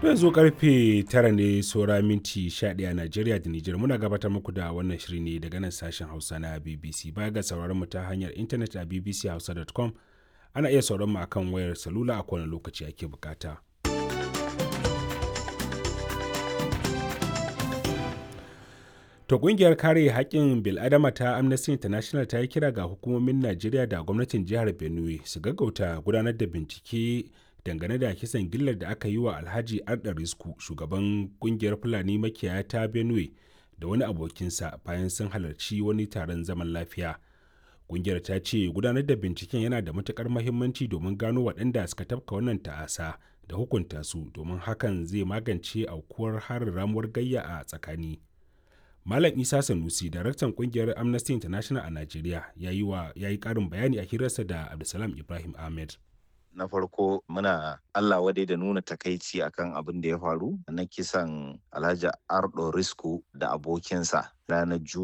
yanzu karfe tara ne saura minti 11 a Najeriya da Nijar muna gabatar muku da wannan shiri ne daga nan sashen Hausa na BBC baya ga sauraron mu ta hanyar intanet a bbchausa.com ana iya sauraron mu akan wayar salula a kowane lokaci ake bukata. To kungiyar kare haƙƙin bil'adama ta Amnesty International ta yi kira ga hukumomin Najeriya da gwamnatin jihar Benue su gaggauta gudanar da bincike dangane da kisan gillar da aka yi wa Alhaji Arda Risku shugaban kungiyar Fulani makiyaya ta Benue da wani abokinsa bayan sun halarci wani taron zaman lafiya. Kungiyar ta ce gudanar da binciken yana da matukar mahimmanci domin gano waɗanda suka tafka wannan ta'asa da hukunta su domin hakan zai magance aukuwar harin ramuwar gayya a tsakani. Malam Isa Sanusi, daraktan kungiyar Amnesty International a Najeriya, ya yi ƙarin bayani a hirarsa da Abdulsalam Ibrahim Ahmed. na farko muna Allah wadai da nuna takaici akan abin da ya faru na kisan Alhaji Ardo Risku da abokinsa ranar